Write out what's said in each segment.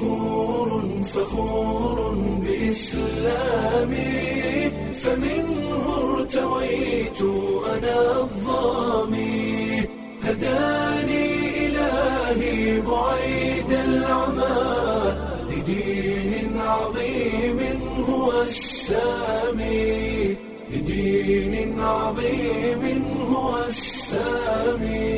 فخور فخور بإسلامي فمنه ارتويت أنا الظامي هداني إلهي بعيد العمى لدين عظيم هو السامي لدين عظيم هو السامي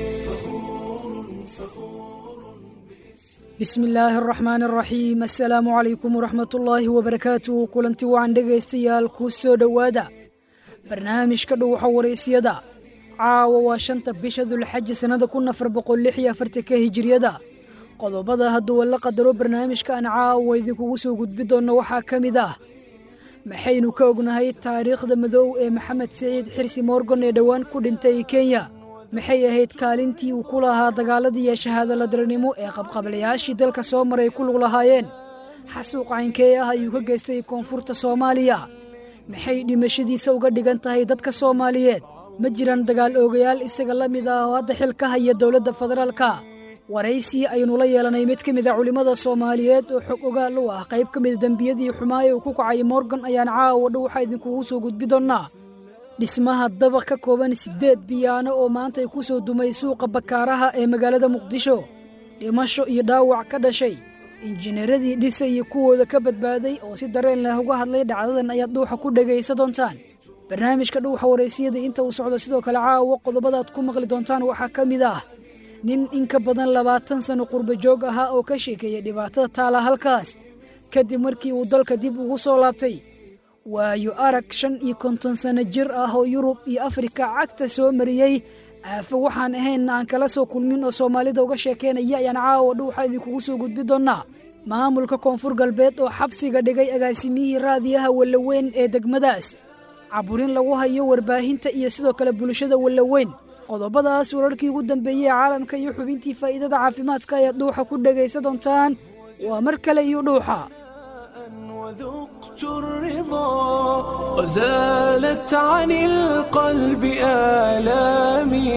فخور فخور bismi illaahi araxmaan araxiim assalaamu calaykum waraxmatullaahi wabarakaatuh kulanti wacan dhegaystayaal kuu soo dhowaada barnaamijka dhuwaxa waraysyada caawa waa shanta bisha dulxaji sannada kun afar boqol lix iyo afartanka hijiriyada qodobada hadduu la qadaro barnaamijka aan caawa idinkugu soo gudbi doonno waxaa ka mid ah maxaynu ka ognahay taariikhda madow ee maxamed siciid xirsi moorgan ee dhowaan ku dhintay kenya maxay ahayd kaalintii uu ku lahaa dagaaladii iyo shahaadaladarnimo ee qabqablayaashii dalka soo maray ku lug lahaayeen xasuuq caynkee ah ayuu ka geystay koonfurta soomaaliya maxay dhimashadiisa uga dhigan tahay dadka soomaaliyeed ma jiraan dagaal oogayaal isaga la mid ah oo hadda xil ka haya dowladda federaalka waraysi aynu la yeelanay mid ka mid a culimmada soomaaliyeed oo xog ogaal u ah qayb ka mida dembiyadii xumaaye uu ku kacay morgan ayaan caawa dhow waxaa idinkugu soo gudbi doonnaa dhismaha dabaq ka kooban siddeed biyaano oo maanta ay ku soo dumay suuqa bakaaraha ee magaalada muqdisho dhimasho iyo dhaawac ka dhashay injineeradii dhisay iyo kuwooda ka badbaaday oo si dareen leh uga hadlay dhacdadan ayaad dhuuxa ku dhegaysa doontaan barnaamijka dhuuxa waraysiyada inta uu socdo sidoo kale caawa qodobadaad ku maqli doontaan waxaa ka mid ah nin in ka badan labaatan sanno qurba joog ahaa oo ka sheekeeyay dhibaatada taala halkaas kadib markii uu dalka dib ugu soo laabtay waayo arag shan iyo konton sanno jir ah oo yurub iyo afrika cagta soo mariyey aafo waxaan ahaynna aan kala soo kulmin oo soomaalida uga sheekeynaya ayaan caawa dhow waxaa idinkugu soo gudbi doonnaa maamulka koonfur galbeed oo xabsiga dhigay agaasimiyihii raadiyaha wallaweyn ee degmadaas caburin lagu hayo warbaahinta iyo sidoo kale bulshada wallaweyn qodobadaas wararkii ugu dambeeyey ee caalamka iyo xubintii faa'iidada caafimaadka ayaad dhuuxa ku dhegaysa doontaan waa mar kale iyo dhuuxa وذقت الرضا وزالت عن القلب آلامي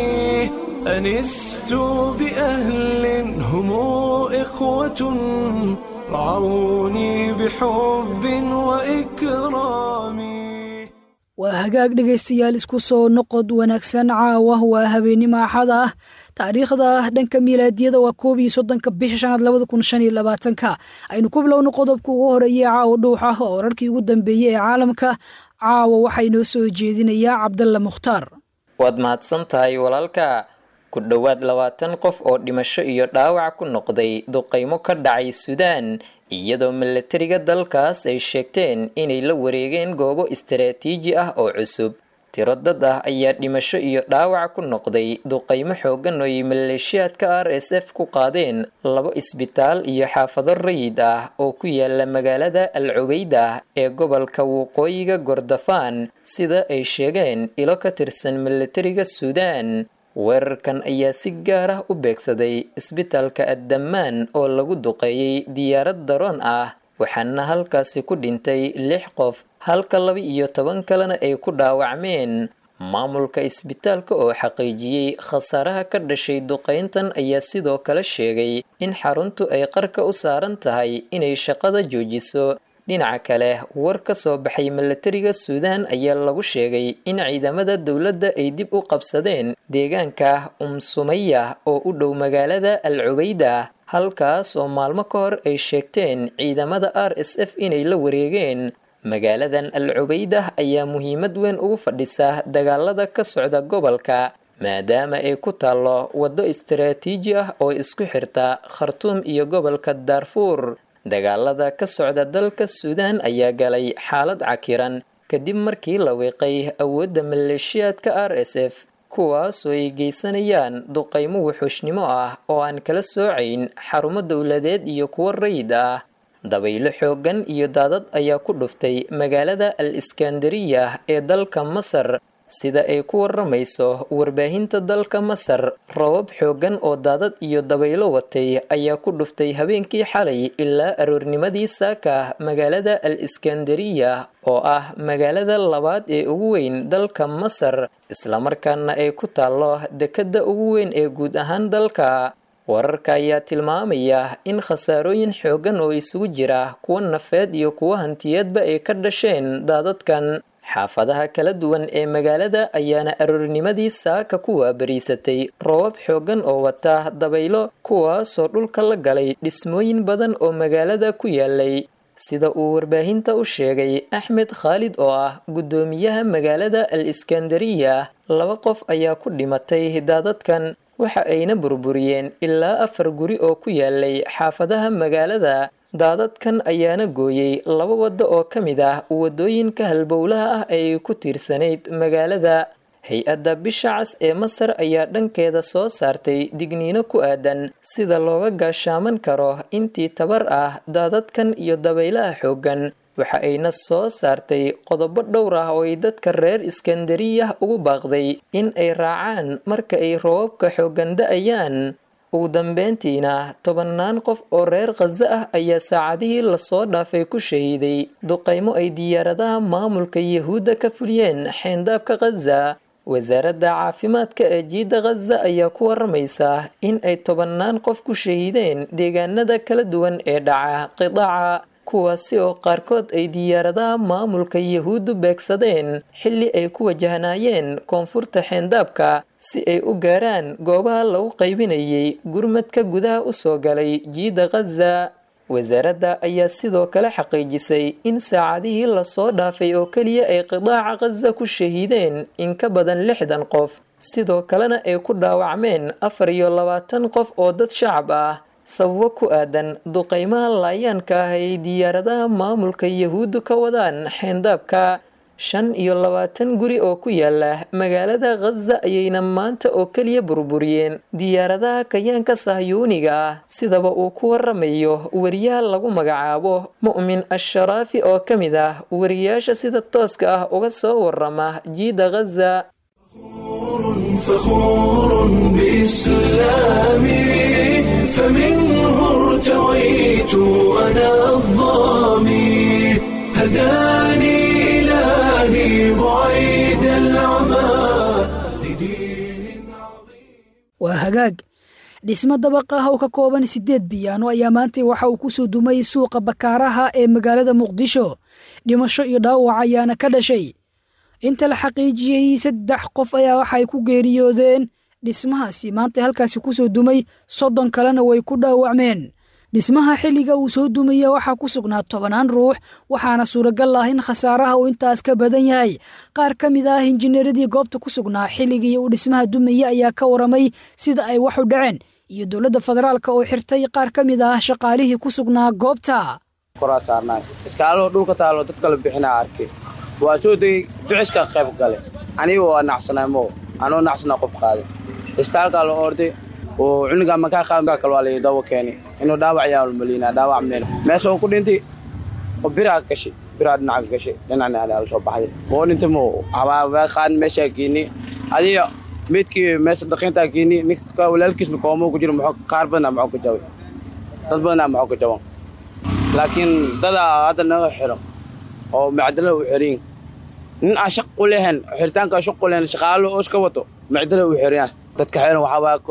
أنست بأهل هم إخوة رعوني بحب وإكرام waa hagaag dhegaystayaal isku soo noqod wanaagsan caawa waa habeenimo axad ah taariikhda dhanka miilaadiyada waa koob iyo soddonka bisha shanaad labada kun shan iyo labaatanka aynu ku bilowno qodobka ugu horeeyey caawa dhuuxa oo wararkii ugu dambeeyey ee caalamka caawa waxaa inoo soo jeedinayaa cabdalla mukhtaar waad mahadsan tahay walaalka ku dhowaad labaatan qof oo dhimasho iyo dhaawac ku noqday duqaymo ka dhacay suudaan iyadoo milatariga dalkaas ay sheegteen inay la wareegeen goobo istaraatiiji ah oo cusub tiro dad ah ayaa dhimasho iyo dhaawac ku noqday duqaymo xoogan oo ay maleeshiyaadka r s f ku qaadeen labo isbitaal iyo xaafado rayid ah oo ku yaala magaalada al cubeyda ee gobolka waqooyiga gordofaan sida ay sheegeen ilo ka tirsan milatariga suudaan weerarkan ayaa si gaar ah u beegsaday isbitaalka addammaan oo lagu duqeeyey diyaarad daroon ah waxaana halkaasi ku dhintay lix qof halka laba iyo toban kalena ay ku dhaawacmeen maamulka isbitaalka oo xaqiijiyey khasaaraha ka dhashay duqayntan ayaa sidoo kale sheegay in xaruntu ay qarka u saaran tahay inay shaqada joojiso dhinaca kale war ka soo baxay milatariga suudaan ayaa lagu sheegay in ciidamada dowladda ay dib u qabsadeen deegaanka umsumaya oo u dhow magaalada al cubeyda halkaas oo maalmo ka hor ay sheegteen ciidamada r s f inay la wareegeen magaaladan al cubeydah ayaa muhiimad weyn ugu fadhisa dagaalada ka socda gobolka maadaama ay ku taallo waddo istaraatiiji ah oo isku xirta khartuum iyo gobolka daarfuur dagaalada ka socda dalka suudaan ayaa galay xaalad cakiran kadib markii la wiiqay awoodda maleeshiyaadka r s f kuwaasoo ay geysanayaan duqaymo wuxuushnimo ah oo aan kala soocayn xarumo dowladeed iyo kuwo rayid ah dabaylo xooggan iyo daadad ayaa ku dhuftay magaalada al iskandariya ee dalka masar sida ay ku waramayso warbaahinta dalka masar robab xooggan oo daadad iyo dabaylo watay ayaa ku dhuftay habeenkii xalay ilaa aroornimadii saaka magaalada al iskandariya oo ah magaalada labaad ee ugu weyn dalka masar islamarkaana ay ku taallo dekedda ugu weyn ee guud ahaan dalka wararka ayaa tilmaamaya in khasaarooyin xooggan oo isugu jira kuwa nafeed iyo kuwa hantiyeedba ay ka dhasheen daadadkan xaafadaha kala duwan ee magaalada ayaana aroornimadii saaka ku waabariisatay roobab xooggan oo wata dabaylo kuwaasoo dhulka la galay dhismooyin badan oo magaalada ku yaalay sida uu warbaahinta u sheegay axmed khaalid oo ah guddoomiyaha magaalada al iskandariya laba qof ayaa ku dhimatay daadadkan waxa ayna burburiyeen ilaa afar guri oo ku yaalay xaafadaha magaalada daadadkan ayaana gooyey laba waddo oo ka mid ah waddooyinka halbowlaha ah ay ku tiirsanayd magaalada hay-adda bisha cas ee masar ayaa dhankeeda soo saartay digniino ku aadan sida looga gaashaaman karo intii tabar ah daadadkan iyo dabaylaha xooggan waxa ayna soo saartay qodobo dhowr ah oo ay dadka reer iskandariyah ugu baaqday in ay raacaan marka ay roobabka xooggan da-ayaan ugu dambeyntiina tobannaan qof oo reer khaza ah ayaa saacadihii lasoo dhaafay ku shahiiday duqaymo ay diyaaradaha maamulka yahuudda ka fuliyeen xeyndaabka khaza wasaaradda caafimaadka ee jiidda khaza ayaa ku waramaysa in ay tobannaan qof ku shahiideen deegaanada kala duwan ee dhaca qidaaca kuwaasi oo qaarkood ay diyaaradaha maamulka yahuuddu beegsadeen xilli ay ku wajahnaayeen koonfurta xeendaabka si ay u gaaraan goobaha lagu qaybinayay gurmadka gudaha u soo galay jiidda khaza wasaaradda ayaa sidoo kale xaqiijisay in saacadihii lasoo dhaafay oo keliya ay qidaaca khaza ku shahiideen in ka badan lixdan qof sidoo kalena ay ku dhaawacmeen afar iyo labaatan qof oo dad shacab ah sababo ku aadan duqaymaha laayaanka ah ay diyaaradaha maamulka yahuuddu ka wadaan xeendaabka shan iyo labaatan guri oo ku yaala magaalada khaza ayayna maanta oo keliya burburiyeen diyaaradaha kayaanka sahyuuniga ah sidaba uu ku waramayo wariyaha lagu magacaabo mu'min asharaafi oo ka mid ah wariyaasha sida tooska ah uga soo warama jiida khaza فخور بإسلامي فمنه ارتويت أنا الظامي هداني إلهي بعيد العمى لدين عظيم waa hagaag dhismo dabaq ah oo ka kooban siddeed biyaano ayaa maantay waxa uu ku soo dumay suuqa bakaaraha ee magaalada muqdisho dhimasho iyo dhaawac ayaana ka dhashay inta la xaqiijiyey saddex qof ayaa waxay ku geeriyoodeen dhismahaasi maanta halkaasi ku soo dumay soddon kalena way ku dhaawacmeen dhismaha xilliga uu soo dumaya waxaa ku sugnaa tobannaan ruux waxaana suuragal ah in khasaaraha uu intaas ka badan yahay qaar ka mid ah injineeradii goobta ku sugnaa xilligii uu dhismaha dumaya ayaa ka waramay sida ay wax u dhaceen iyo dowladda federaalka oo xirtay qaar ka mid ah shaqaalihii ku sugnaa goobta koraa saarnaay iskaaloo dhulka taalo dad kala bixinaa arkay waa soo degey bixiska qayb gale aniga waa nacsanay mo anoo nacsanaa qof qaaday istaalkaa la orday oo cunugaa makaa qaadkaa kale waa la dawa keenay inuu dhaawac yaa malina dhaawac meel meesha uu ku dhintay oo biraa gashay biraa dhinaca gashay dhinacna ala soo baxday oo dhintay mo habaa qaadin meeshaa geynay adiga meydkii meesha dhaqiintaa geynay ninka walaalkiisna koomo ku jiro muxuu qaar badanaa muxuu ka jabay dad badanaa muxuu ka jaban laakiin dadaa hadda naga xiro oo macdala u xiran nin aan shaq u lehen xiritaanka shaq u lehen shaqaalo oo iska wato macdala u xiran dadka xiran waxaa waaye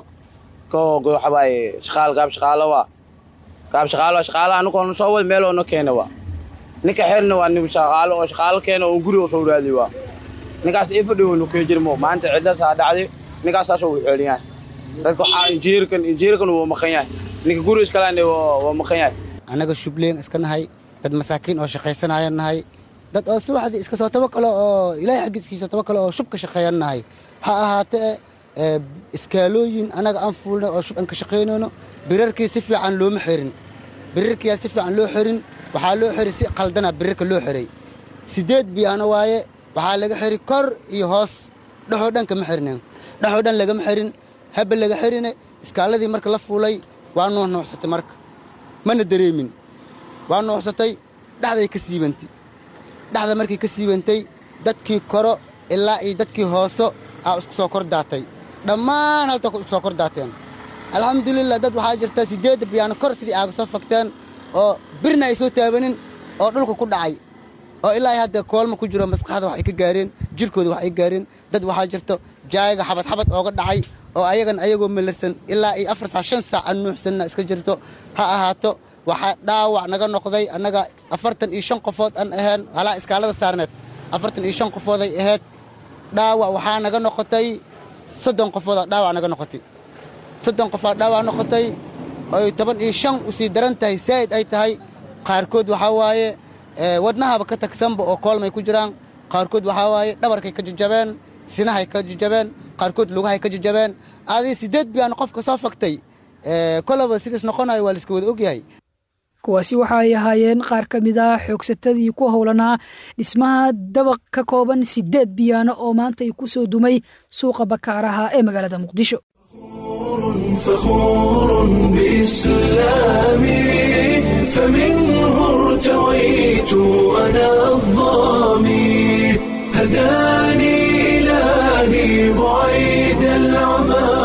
waxaa waaye shaqaal gaab shaqaalo waa gaab shaqaalo shaqaalo anagoona soo wad meel oo na keena waa ninka xirna waa nin shaqaalo oo shaqaalo keena oo guri oo soo raadi waa ninkaas ii fadhiyo nu kee jirmo maanta ciddaas aa dhacday ninkaasaasoo u xiran yahay dadka waxaa injiirkan injiirkan wuu maqan yahay ninka guri iskalaane waa maqan yahay annaga shubleen iska nahay dad masaakiin oo shaqaysanaya nahay dad oo subaxdii iska soo tabakalo oo ilaahay xaggiiskiisa tabakalo oo shub ka shaqeeyan nahay ha ahaatee iskaalooyin annaga aan fuulnay oo shub aan ka shaqaynayno birarkii si fiican looma xirin birarkiyaa si fiican loo xirin waxaa loo xiri si qaldana birarka loo xiray siddeed biyaano waaye waxaa laga xiri kor iyo hoos dhexoo dhan kama xirinen dhexoo dhan lagama xirin habba laga xirine iskaaladii marka la fuulay waa nuuxnuuxsatay marka mana dareemin waa nuuxsatay dhexday ka siibantay dhexda markii ka siibantay dadkii koro ilaa iyo dadkii hooso aa isku soo kor daatay dhammaan halta isku soo kor daateen alxamdulilah dad waxaa jirta siddeedda biyaano kor sidii aaga soo fagteen oo birna ay soo taabanin oo dhulka ku dhacay oo ilaa hadda koolma ku jiro maskaxda wax ay ka gaareen jirkooda wax ay gaareen dad waxaa jirto jaayaga xabad xabad ooga dhacay oo ayagan ayagoo melersan ilaa iyo afar saac shan saac aan nuuxsanna iska jirto ha ahaato waxaa dhaawac naga noqday annaga afartan iyo shan qofood aan ahayn halaa iskaalada saarneed afartan iyo shan qofooday ahayd dhaawac waxaa naga noqotay soddon qofoodaa dhaawac naga noqotay soddon qofaa dhaawac noqotay oy toban iyo shan usii daran tahay saa'id ay tahay qaarkood waxaa waaye wadnahaba ka tagsanba oo koolmay ku jiraan qaarkood waxaa waaye dhabarkay ka jajabeen sinahay ka jajabeen qaarkood lugahay ka jajabeen adii siddeed biyaan qofka soo fagtay kolaba sidaas noqonayo waa laiska wada ogyahay kuwaasi waxa ay ahaayeen qaar ka mid ah xoogsatadii ku howlanaa dhismaha dabaq ka kooban siddeed biyaano oo maanta ay ku soo dumay suuqa bakaaraha ee magaalada muqdisho فخور بإسلامي فمنه ارتويت أنا الظامي هداني إلهي بعيد العمى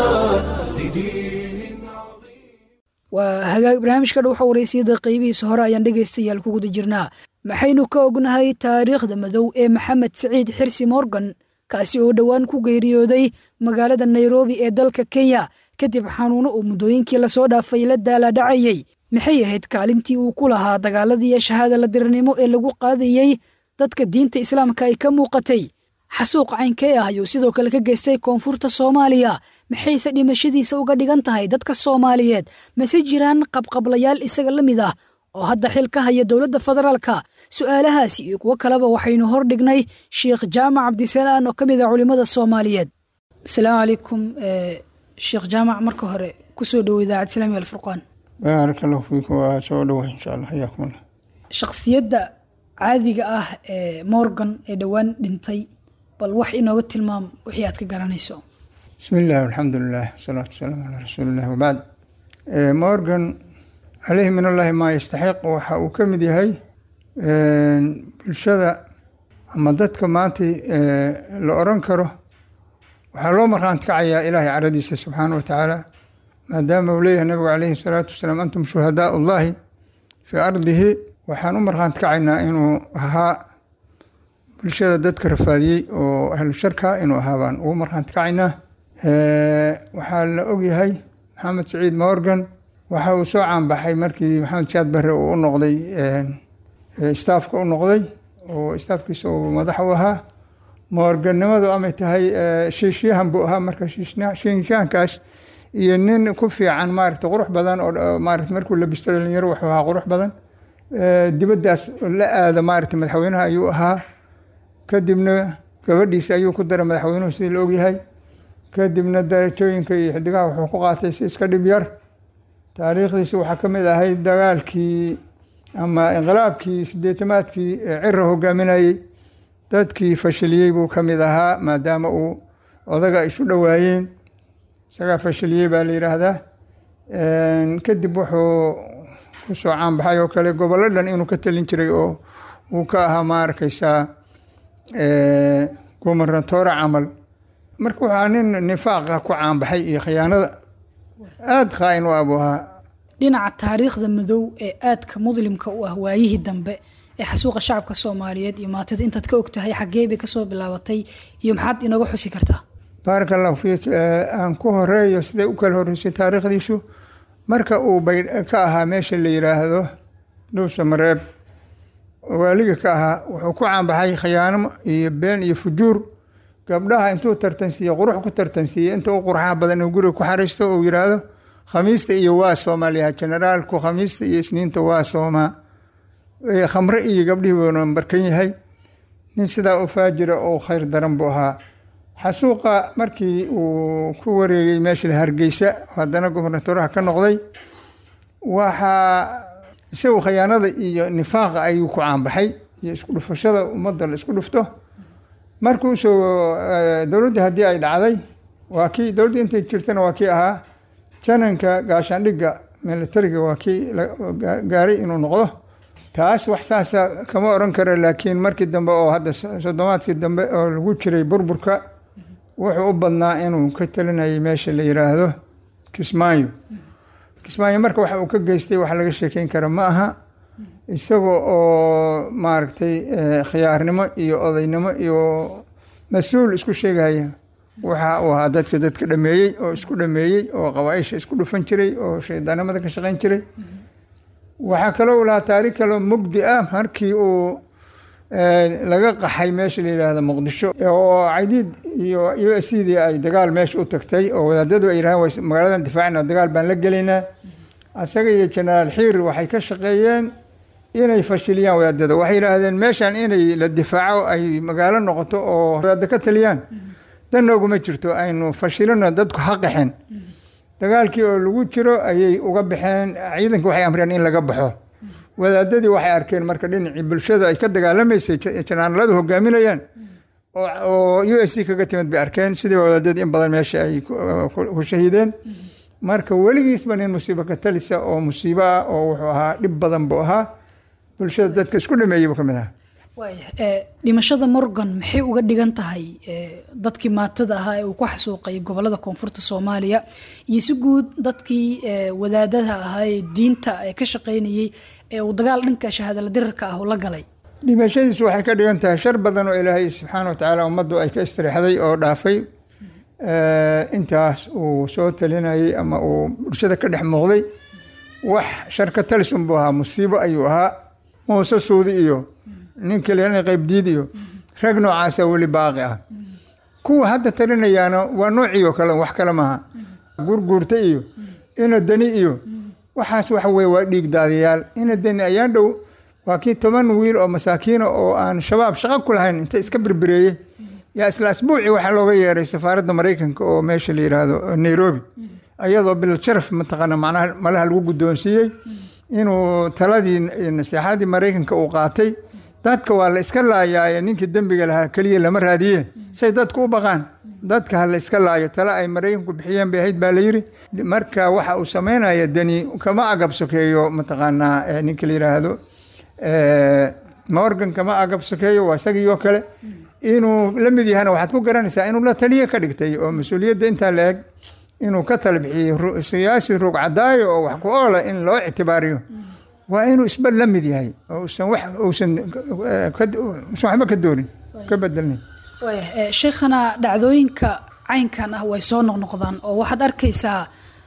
لدين عظيم waa hagaag barnaamijka dhow xawareysiyada qaybihiisa hore ayaan dhegaystayaal ku guda jirnaa maxaynu ka ognahay taariikhda madow ee maxamed siciid xirsi morgan kaasi oo dhowaan ku geeriyooday magaalada nairobi ee dalka kenya kadib xanuuno uu muddooyinkii lasoo dhaafay la daaladhacayey maxay ahayd kaalintii uu ku lahaa dagaaladii shahaada la dirirnimo ee lagu qaadayey dadka diinta islaamka ay ka muuqatay xasuuq caynkee ah ayuu sidoo kale ka geystay koonfurta soomaaliya maxayse dhimashadiisa uga dhigan tahay dadka soomaaliyeed mase jiraan qabqablayaal isaga la mid ah oo hadda xil ka haya dowladda federaalka su'aalahaasi iyo kuwo kaleba waxaynu hor dhignay sheikh jaamac cabdisalaan oo ka mid ah culimmada soomaaliyeed asalaamu calaykum sheekh jaamac marka hore kusoo dhowo idaacad islaami alfurqaan baaraka allahu fiikum waa soo dhoway insha allah xayaakum allah shakhsiyadda caadiga ah ee morgan ee dhowaan dhintay bal wax inooga tilmaam wixii aad ka garanayso bismi illah alxamdu lilah wasalaatu wasalaamu calaa rasuuliillah wabacd morgan caleyhi min allahi maa yastaxiq waxa uu ka mid yahay bulshada ama dadka maanta la oran karo waxaa loo markhaanti kacayaa ilaahay caradiisa subxaana wa tacaala maadaama uu leeyahay nabigu caleyhi salaatu wasalaam antum shuhadaa ullahi fii ardihi waxaan u markhaanti kacaynaa inuu ahaa bulshada dadka rafaadiyey oo ahlu sharka inuu ahaa baan ugu markhaanti kacaynaa waxaa la ogyahay maxamed saciid morgan waxa uu soo caanbaxay markii maxamed siyaad barre uu u noqday staafka u noqday oo staafkiisa uu madax u ahaa moorgannimadu amay tahay shiishyahan buu ahaa marka shiishyahankaas iyo nin ku fiican maaragta qurux badan oo maarata markuu labisto dhalinyaro wuxuu ahaa qurux badan dibaddaas la aada maarata madaxweynaha ayuu ahaa kadibna gabadhiisa ayuu ku daray madaxweynuhu sidii la ogyahay kadibna darajooyinka iyo xidigaha wuxuu ku qaatay si iska dhib yar taariikhdiisa waxaa ka mid ahayd dagaalkii ama inqilaabkii sideetamaadkii cira hogaaminayey dadkii fashiliyey buu ka mid ahaa maadaama uu odaga isu dhowaayeen isagaa fashiliyey baa la yidhaahdaa kadib wuxuu kusoo caanbaxay oo kale gobollo dhan inuu ka talin jiray oo uu ka ahaa ma arkaysaa gumarnatoore camal marka wuxuu ahaa nin nifaaqa ku caanbaxay iyo khiyaanada aada khaa-in u abu ahaa dhinaca taariikhda madow ee aadka muslimka u ah waayihii dambe ee xasuuqa shacabka soomaaliyeed iyo maatida intaad ka og tahay xaggee bay kasoo bilaabatay iyo maxaad inooga xusi kartaa baaraka allahu fiik aan ku horeeyo siday u kala horreysay taariikhdiisu marka uu bay ka ahaa meesha la yidhaahdo dhuusa mareeb waaliga ka ahaa wuxuu ku caanbaxay khiyaano iyo been iyo fujuur gabdhaha intuu tartansiiye qurux ku tartansiiye inta u qurxaha badan inuu guriga ku xariisto uu yidhaahdo khamiista iyo waa soomaaliya generaalku khamiista iyo isniinta waa soomaa khamre iyo gabdhihii buuna barkan yahay nin sidaa u faajira oo khayr daran buu ahaa xasuuqa markii uu ku wareegay meesha hargeysa haddana gobernatoraha ka noqday waxaa isagu khiyaanada iyo nifaaqa ayuu ku caanbaxay iyo isku dhufashada ummadda la isku dhufto markuu soo dowladdii haddii ay dhacday waa kii dowladdii intay jirtana waa kii ahaa jananka gaashaandhigga militariga waa kii gaaray inuu noqdo taas wax saasa kama oran karo laakiin markii dambe oo hadda soddomaadkii dambe oo lagu jiray burburka wuxuu u badnaa inuu ka talinayay meesha la yiraahdo kismaayo kismaayo marka waxa uu ka geystay wax laga sheekeyn kara ma aha isagoo oo maaragtay khiyaarnimo iyo odaynimo iyo mas-uul isku sheegaya waxa uu ahaa dadka dadka dhameeyey oo isku dhameeyey oo qabaaisha isku dhufan jiray oo shaydaanimada ka shaqayn jiray waxaa kaloo u lahaa taariikh kaloo mugdi ah markii uu laga qaxay meesha la yidhaahdo muqdisho oo cadiid iyo u s cdii ay dagaal meesha u tagtay oo wadaadadu ay yidhahdeen magaaladan difaacina dagaal baan la gelaynaa asaga iyo jenaraal xiir waxay ka shaqeeyeen inay fashiliyaan wadaadada waxay yidhaahdeen meeshan inay la difaaco ay magaalo noqoto oo wadaada ka taliyaan dan nooguma jirto aynu fashilino dadku ha qaxeen dagaalkii oo lagu jiro ayay uga baxeen ciidanka waxay amreen in laga baxo wadaadadii waxay arkeen marka dhinacii bulshada ay ka dagaalamaysay janaaladu hogaaminayaan oo u s c kaga timid bay arkeen sidii wadaadadii in badan meesha ay ku shahiideen marka weligiisba nin musiibo ka talisa oo musiibo ah oo wuxuu ahaa dhib badan buu ahaa bulshada dadka isku dhameeyey buu ka mid ahaa dhimashada morgan maxay uga dhigan tahay dadkii maatada ahaa ee uu ku xasuuqay gobolada koonfurta soomaaliya iyo si guud dadkii wadaadada ahaa ee diinta ka shaqaynayey ee uu dagaal dhanka shahaadala dirarka ah la galay dhimashadiisu waxay ka dhigan tahay shar badan oo ilaahay subxaana watacaala ummaddu ay ka istiriixday oo dhaafay intaas uu soo talinayay ama uu bulshada ka dhex muuqday wax sharka talisun buu ahaa musiibo ayuu ahaa muuse suudi iyo nin kale qaybdiid iyo rag noocaasa weli baaqi ah kuwa hadda talinayaana waa noocii oo kale wax kale maaha gurguurta iyo ina dani iyo waxaas waxa weye waa dhiig daadiyaal ina dani ayaan dhow waa kii toban wiil oo masaakiina oo aan shabaab shaqo ku lahayn inta iska berbereeyey yaa isla asbuuci waxaa looga yeeray safaaradda maraykanka oo meesha la yidhaahdo nairobi ayadoo bilsharaf mataqaana macnaha malaha lagu guddoonsiiyey inuu taladii naseexadii maraykanka uu qaatay dadka waa la iska laayaaye ninkii dembiga lahaa keliya lama raadiye say dadku u baqaan dadka ha la iska laayo tale ay maraykanku bixiyeen bay ahayd baa la yidhi marka waxa uu samaynaya dani kama agab sokeeyo mataqaanaa ninka la yidhaahdo morgan kama agab sokeeyo waa isagii oo kale inuu la mid yahana waxaad ku garanaysaa inuu la taliye ka dhigtay oo mas-uuliyadda intaa la eg inuu ka tala bixiyey siyaasi ruug cadaayo oo wax ku oola in loo ictibaariyo waa inuu isba la mid yahay ousan wax uusan usan waxba ka doonin ka bedelnin sheikhana dhacdooyinka caynkan ah way soo noqnoqdaan oo waxaad arkaysaa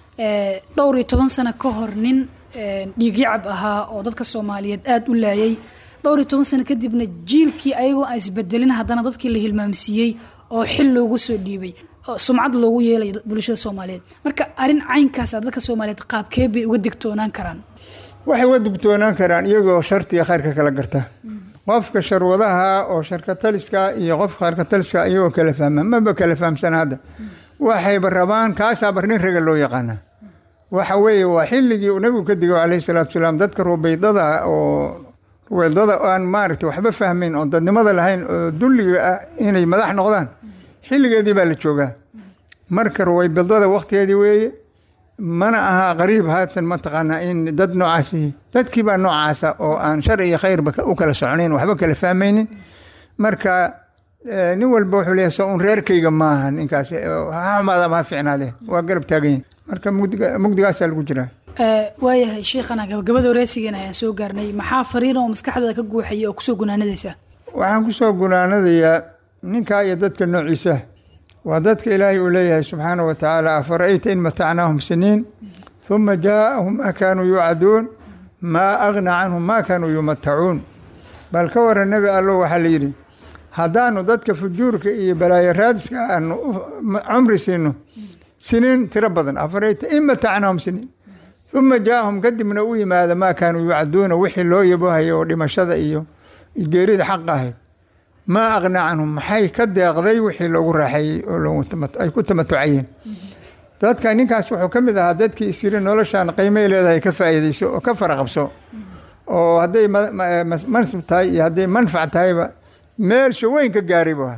dhowr iyo toban sano ka hor nin dhiigyacab ahaa oo dadka soomaaliyeed aada u laayay dhowr iyo toban sano kadibna jiilkii ayagoo aan isbedelin haddana dadkii la hilmaamsiiyey oo xil loogu soo dhiibay sumcad loogu yeelay bulshada soomaaliyeed marka arrin caynkaasa dadka soomaaliyeed qaabkee bay uga digtoonaan karaan waxay uga digtoonaan karaan iyagoo shartiga khayrka kala garta qofka sharwadaha oo sharka taliska iyo qofka khayrka taliska iyagoo kala fahma maba kala fahamsana hadda waxayba rabaan kaasaaba nin raga loo yaqaana waxa weeye waa xilligii uu nabigu ka digo calayhi salaatu salaam dadka rubaydada oo rubaydada aan maaragtay waxba fahmayn oon dadnimada lahayn oo dulliga ah inay madax noqdaan xilligeedii baa la joogaa marka ruwaybidada waktigeedii weeye mana aha qariib haatan mataqaanaa in dad noocaasi dadkii baa noocaasa oo aan shar iyo khayrba u kala soconayn waxba kala fahmaynin marka nin walba wuxuu leeyahay soo un reerkayga maaha ninkaas ha xumaada ma ha fiicnaade waa garab taagan yahay marka mugdiga mugdigaasaa lagu jiraa waayahay sheikhana gabagabada wareysigeena ayaan soo gaarnay maxaa fariin oo maskaxdaada ka guuxaya oo kusoo gunaanadaysa waxaan kusoo gunaanadayaa ninkaa iyo dadka noociisa waa dadka ilaahay uu leeyahay subxaana wa tacaala afara'ayta in matacnaahum siniin huma jaaءahum maa kaanuu yuucaduun maa agna canhum maa kaanuu yumatacuun bal ka waran nebi allo waxaa la yidhi haddaanu dadka fujuurka iyo balaayo raadiska aanu cumri siino siniin tiro badan afarayta in matacnaahum siniin uma jaaahum kadibna u yimaada maa kaanuu yuucaduuna wixii loo yabohaya oo dhimashada iyo geerida xaq ahayd maa aqnaa canhum maxay ka deeqday wixii loogu raaxeeyey oo ay ku tamatucayeen dadka ninkaas wuxuu ka mid ahaa dadkii isiri noloshaan qiimay leedahay ka faa'iideyso oo ka faraqabso oo hadday mansib tahay iyo hadday manfac tahayba meelsha weyn ka gaaray buu ahaa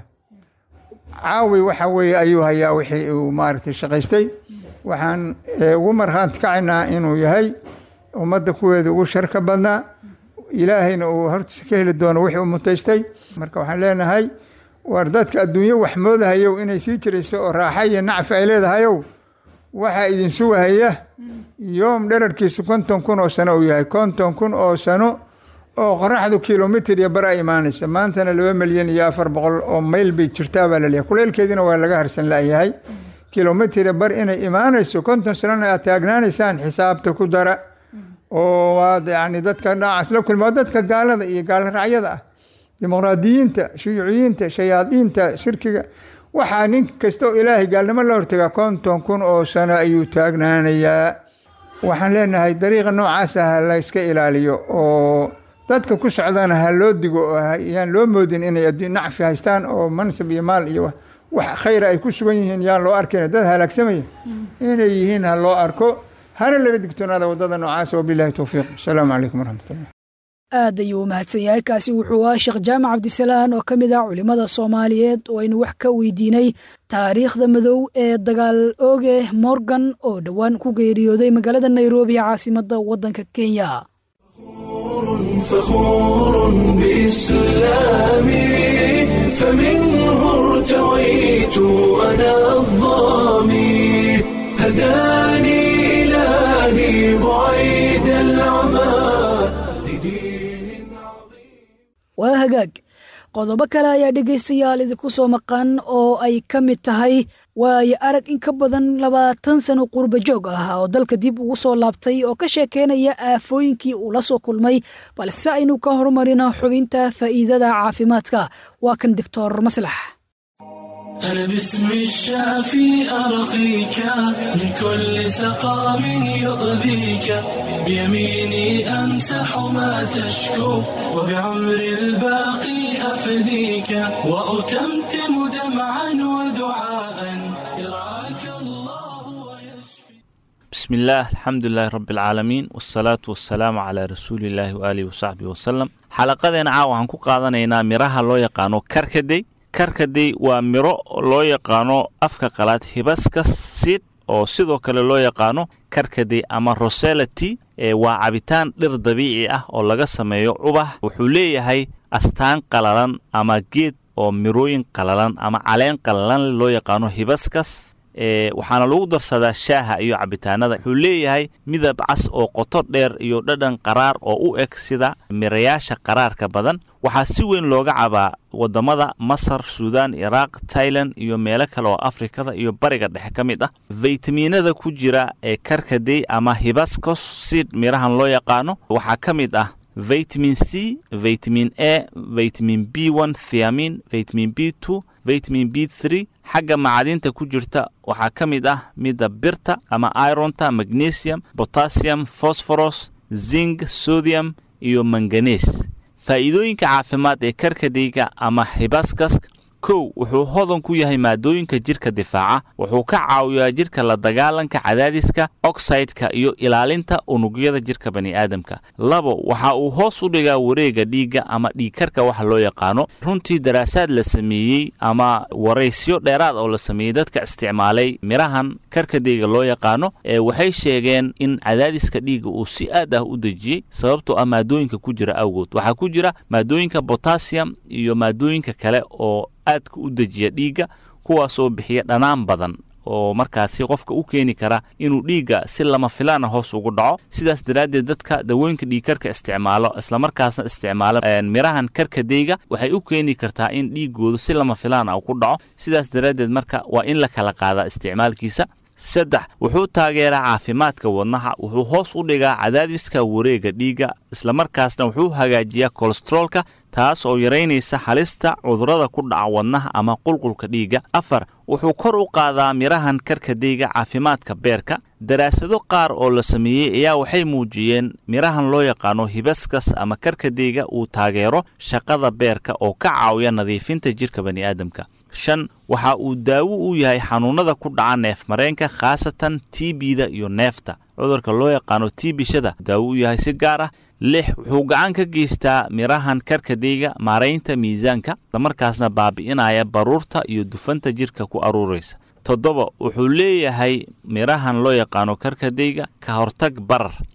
caawi waxa weeye ayuu hayaa wixii uu maaragtay shaqaystay waxaan ugu markhaanti kacaynaa inuu yahay ummadda kuweeda ugu sharka badnaa ilaahayna uu hortiisa ka heli doono wixii u mutaystay marka waxaan leenahay war dadka adduunyo wax moodahayow inay sii jirayso oo raaxa iyo nacfi ay leedahayow waxaa idin sugahaya yoom dherarkiisu konton kun oo sano uu yahay konton kun oo sano oo qoraxdu kilomitr iyo bar ay imaanaysa maantana laba milyan iyo afar boqol oo mayl bay jirtaa baa laleeyahay kuleylkeediina waa laga harsan la'yahay kilomitr bar inay imaanayso konton sanana aad taagnaanaysaan xisaabta ku dara oo waad yani dadka dhaacaas la kulma dadka gaalada iyo gaalraacyada ah dimuqraadiyiinta shuyuuciyiinta shayaadiinta shirkiga waxaa nin kasta oo ilaahay gaalnimo la hortagaa konton kun oo sano ayuu taagnaanayaa waxaan leenahay dariiqa noocaasa ha la iska ilaaliyo oo dadka ku socdana ha loo digo oo yaan loo moodin inay adduun nacfi haystaan oo mansab iyo maal iyo wax khayra ay ku sugan yihiin yaan loo arkayn dad halaagsamaya inay yihiin ha loo arko hana laga digtoonaada waddada noocaasa wabilahi towfiiq asalaamu calaykum waraxmatullah aad ayuu u mahadsan yahay kaasi wuxuu ahaa sheekh jaamac cabdisalaan oo ka mid ah culimmada soomaaliyeed oo aynu wax ka weydiinay taariikhda madow ee dagaal ooge morgan oo dhowaan ku geeriyooday magaalada nairobi caasimadda waddanka kenya فخور بإسلامي فمنه ارتويت أنا الظامي هداني إلهي بعيد العمى لدين عظيم waa hagaag qodobo kale ayaa dhegaystayaal idinku soo maqan oo ay ka mid tahay waayo arag in ka badan labaatan sano qurba joog ah oo dalka dib ugu soo laabtay oo ka sheekeynaya aafooyinkii uu la soo kulmay balse aynu ka horumarino xubinta faa'iidada caafimaadka waa kan doctor maslax أنا باسم الشافي أرقيك من كل سقام يؤذيك بيميني أمسح ما تشكو وبعمر الباقي أفديك وأتمتم دمعا ودعاء يرعاك الله ويشفي بسم الله الحمد لله رب العالمين والصلاة والسلام على رسول الله وآله وصحبه وسلم xalaqadeena caawa waxaan ku qaadanaynaa miraha loo yaqaano karkadey karkadey waa miro loo yaqaano afka qalaad hibaskas sid oo sidoo kale loo yaqaano karkadey ama roselity ee waa cabitaan dhir dabiici ah oo laga sameeyo cubax wuxuu leeyahay astaan qalalan ama geed oo mirooyin qalalan ama caleen qalalan loo yaqaano hibaskas ee waxaana lagu darsadaa shaaha iyo cabitaanada wuxuu leeyahay midab cas oo qoto dheer iyo dhadhan qaraar oo u eg sida mirayaasha qaraarka badan waxaa si weyn looga cabaa waddamada masar suudaan iraaq tailan iyo meelo kale oo afrikada iyo bariga dhexe ka mid ah faytamiinada ku jira ee karkadey ama hibascos sid mirahan loo yaqaano waxaa ka mid ah vitamin c vitamin a vitamin b one thiamin vitamin b two vitamin b three xagga macadinta ku jirta waxaa ka mid ah midda birta ama ironta magnesium potassium phosphorus zinc sodium iyo manganes faa'iidooyinka caafimaad ee karkadeyga ama hibaskas kow wuxuu hodan ku yahay maadooyinka jirka difaaca wuxuu ka caawiyaa jirka la dagaalanka cadaadiska oxideka iyo ilaalinta unugyada jirka bani'aadamka labo waxa uu hoos u dhigaa wareega dhiigga ama dhiigkarka waxa loo yaqaano runtii daraasaad la sameeyey ama waraysyo dheeraad oo la sameeyey dadka isticmaalay mirahan karkadeyga loo yaqaano ee waxay sheegeen in cadaadiska dhiigga uu si aad ah u dejiyey sababtoo ah maadooyinka ku jira awgood waxaa ku jira maadooyinka botassium iyo maadooyinka kale oo aadka u dejiya dhiigga kuwaasoo bixiya dhanaan badan oo markaasi qofka u keeni kara inuu dhiigga si lama filaana hoos ugu dhaco sidaas daraaddeed dadka dawooyinka dhiigkarka isticmaalo islamarkaasna isticmaalo mirahan karkadeyga waxay u keeni kartaa in dhiiggoodu si lama filaana ku dhaco sidaas daraaddeed marka waa in la kala qaadaa isticmaalkiisa saddex wuxuu taageeraa caafimaadka wadnaha wuxuu hoos u dhigaa cadaadiska wareega dhiigga islamarkaasna wuxuu hagaajiyaa kolesteroolka taas oo yaraynaysa halista cudurrada ku dhaca wadnaha ama qulqulka dhiigga afar wuxuu kor u qaadaa mirahan karkadeyga caafimaadka beerka daraasado qaar oo la sameeyey ayaa waxay muujiyeen mirahan loo yaqaano hibaskas ama karkadeyga uu taageero shaqada beerka oo ka caawiya nadiifinta jirka bani'aadamka shan waxa uu daawo u yahay xanuunnada ku dhaca neefmareenka khaasatan tbda iyo neefta cudurka loo yaqaano tbishada daawo u yahay si gaar ah lix wuxuu gacan ka geystaa mirahan karkadeyga maaraynta miisaanka islamarkaasna baabi'inaya baruurta iyo dufanta jirka ku aruuraysa toddoba wuxuu leeyahay mirahan loo yaqaano karkadeyga ka hortag barar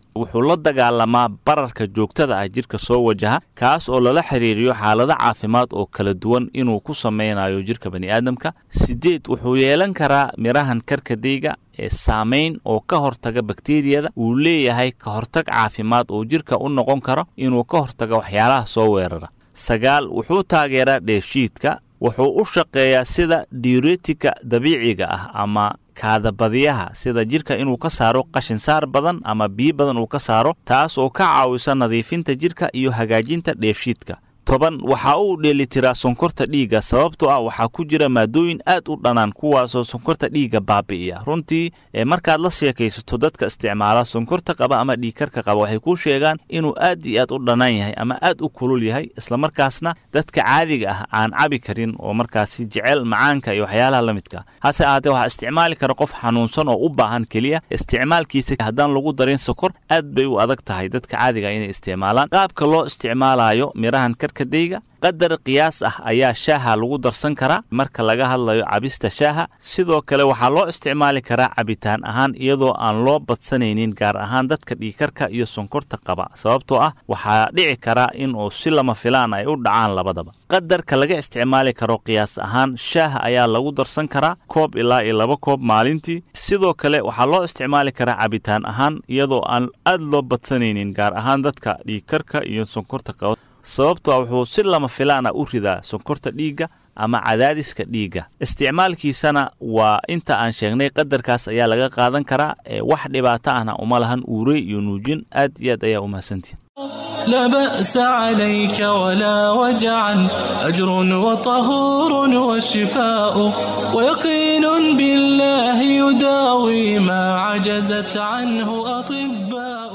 wuxuu la dagaalamaa bararka joogtada ah jirka soo wajaha kaas oo lala xiriiriyo xaalado caafimaad oo kala duwan inuu ku samaynayo jirka bani'aadamka sideed wuxuu yeelan karaa mirahan karkadeyga ee saamayn oo ka hortaga bakteriyada uu leeyahay ka hortag caafimaad oo jirka u noqon karo inuu ka hortaga waxyaalaha soo weerara sagaal wuxuu taageeraa dheeshiidka wuxuu u shaqeeyaa sida diuretika dabiiciga ah ama kaadabadiyaha sida jirka inuu ka saaro qashinsaar badan ama biyo badan uu ka saaro taas oo ka caawisa nadiifinta jirka iyo hagaajinta dheefshiidka toban waxa uu dheelitiraa sonkorta dhiigga sababtoo ah waxaa ku jira maadooyin aad u dhanaan kuwaasoo sonkorta dhiigga baabi'iya runtii ee markaad la sheekaysato dadka isticmaala sonkorta qaba ama dhiigkarka qaba waxay kuu sheegaan inuu aad iyo aad u dhanaan yahay ama aad u kulul yahay islamarkaasna dadka caadiga ah aan cabi karin oo markaasi jecel macaanka iyo waxyaalaha la midka hase ahaatee waxaa isticmaali kara qof xanuunsan oo u baahan keliya isticmaalkiisa haddaan lagu darin sokor aad bay u adag tahay dadka caadiga ah inay isticmaalaan qaabka loo isticmaalayo mirahan karkadeyga qadar qiyaas ah ayaa shaaha lagu darsan karaa marka laga hadlayo cabista shaaha sidoo kale waxaa loo isticmaali karaa cabitaan ahaan iyadoo aan loo badsanaynin gaar ahaan dadka dhiikarka iyo sonkorta qaba sababtoo ah waxaa dhici karaa in uu si lama filaan ay u dhacaan labadaba qadarka laga isticmaali karo qiyaas ahaan shaaha ayaa lagu darsan karaa koob ilaa iyo laba koob maalintii sidoo kale waxaa loo isticmaali karaa cabitaan ahaan iyadoo aan aad loo badsanaynin gaar ahaan dadka dhiikarka iyo sonkorta qaba sababtoo wuxuu si lama filaana u ridaa sonkorta dhiigga ama cadaadiska dhiigga isticmaalkiisana waa inta aan sheegnay qadarkaas ayaa laga qaadan karaa ee wax dhibaato ahna uma lahan uurey iyo nuujin aad iyo aad ayaa umahadsantihin لا بأس عليك ولا وجعا أجر وطهور وشفاء ويقين بالله يداوي ما عجزت عنه أطباء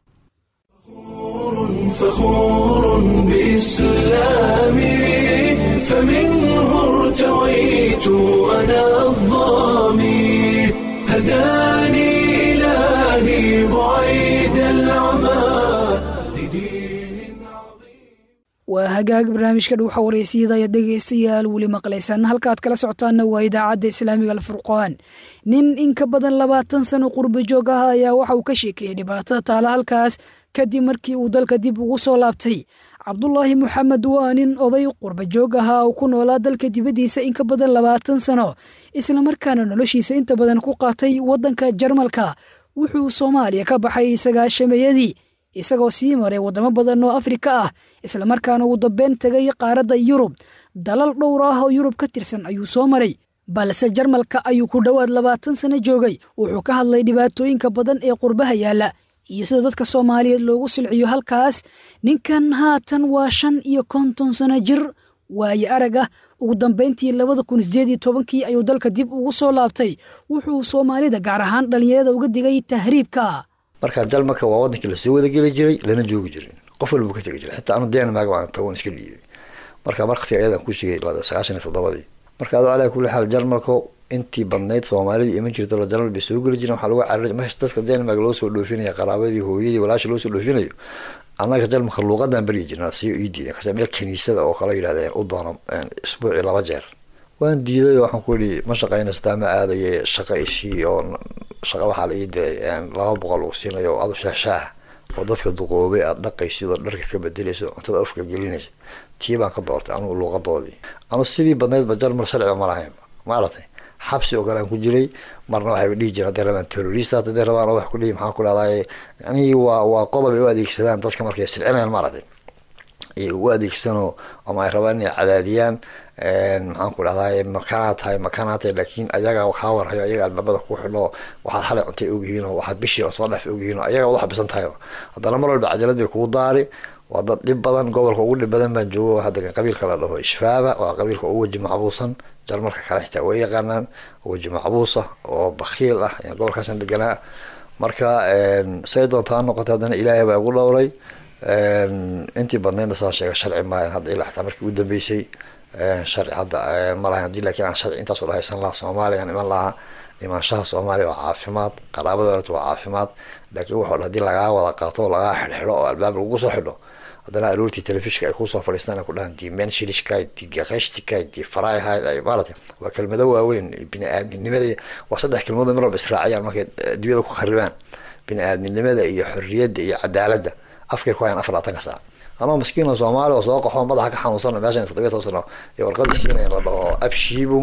فخور بإسلامي فمنه ارتويت أنا الظامي هداني إلهي بعيد العمى لدين waa hagaag barnaamijka dhuuxa wareysiyada ayaad dhegaystayaal weli maqlaysaan halkaad kala socotaanna waa idaacadda islaamiga alfurqaan nin in ka badan labaatan sano qurba joog ah ayaa waxa uu ka sheekeeyey dhibaatada taala halkaas kadib markii uu dalka dib ugu soo laabtay cabdulaahi moxamed waa nin oday qurba joog ahaa oo ku noolaa dalka dibaddiisa in ka badan labaatan sano islamarkaana noloshiisa inta badan ku qaatay waddanka jarmalka wuxuu soomaaliya ka baxay sagaashameeyadii isagoo sii maray waddamo badan oo afrika ah islamarkaana uu dambeyn tegay qaaradda yurub dalal dhowr ah oo yurub ka tirsan ayuu soo maray balse jarmalka ayuu ku dhowaad labaatan sano joogay wuxuu ka hadlay dhibaatooyinka badan ee qurbaha yaalla iyo sida dadka soomaaliyeed loogu silciyo halkaas ninkan haatan waa shan iyo konton sano jir waaye arag ah ugu dambayntii labada kun sideed iyo tobankii ayuu dalka dib ugu soo laabtay wuxuu soomaalida gaar ahaan dhallinyarada uga digay tahriibka marka jalmaka waa wadankii lasoo wadageli jiray lana joogi jirin qof walba ka tegi jiray xitaa anu denmark baan tagon iska dhiibay marka markati ayadan ku shigay sagaashan iyo toddobadii marka adu calaa kulli xaal jarmalko intii badnayd soomaalidii iman jirto la jarmal bay soo geli jireen waxaa lagu cararay meesha dadka denmark loo soo dhoofinaya qaraabadii hooyadii walaasha loo soo dhoofinayo annaga jarmalka luuqadan baryi jirna siyo ii diiday kase meel kaniisada oo kala yidhahdeen u doono isbuucii laba jeer waan diiday oo waxaan ku yidhi ma shaqaynaysataa ma aadaye shaqa ishii oo shaqa waxaa la ii diray laba boqol uu siinayo adu shaahshaah oo dadka duqoobay aad dhaqaysid oo dharka ka bedelaysid oo cuntada afka gelinaysid tii baan ka doortay anugu luuqadoodii anu sidii badnaydba jarmal sharciba ma lahayn maaratay xabsi oo kale aan ku jiray marna waxayba dhihi jireen hadday rabaan terrorist hadday rabaan wax ku dhihi maxaan ku dhahdaye yani waa waa qodob ay u adeegsadaan dadka markay silcinayaan maaratay ay u adeegsanoo ama ay rabaan inay cadaadiyaan maxaan ku dhahdaye makanaa tahay makanaa tahay laakiin ayaga kaa warhayo ayaga albaabada ku xidho waxaad xalay cuntay ogyihiin oo waxaad bishii lasoo dhaf ogyihiin oo ayaga wada xabisan tahay haddana mar walba cajalad bay kugu daari waa dad dhib badan gobolka ugu dhib badan baan joogo waxaa degan qabiilka la dhaho ishfaaba waa qabiilka ugu weji macbuusan jarmalka kale xitaa way yaqaanaan weji macbuusa oo bakiil ah gobolkaasan deganaa marka say doonta ha noqotay haddana ilaahay baa igu dhowray intii badnaydna saa sheega sharci malahayn hadda ilaa xitaa markii ugu dambeysay sharci hadda ma lahayn hadii laakiin aan sharci intaas u dhahaysan lahaa soomaaliya aan iman lahaa imaanshaha soomaaliya waa caafimaad qaraabada orta waa caafimaad laakiin wuxuu dha hadii lagaa wada qaato oo lagaa xidhxidho oo albaab lagu soo xidho haddana aroortii telefishka ay kusoo fadhiistaan ay ku dhahaan die menshilishkayd die gaqeshtikay die farayhayd ay maarata waa kelmado waaweyn bini aadminimada waa saddex kelmadood mar walba israaciyaan markay adduunyada ku kharibaan bini-aadminimada iyo xorriyadda iyo cadaaladda afkay ku hayaan afar labaatanka saac anoo maskiina soomaali oo soo qaxo madaxa ka xanuunsana meeshan toddobiya toban sano iyo warqad isiinaya la dhaho abshibung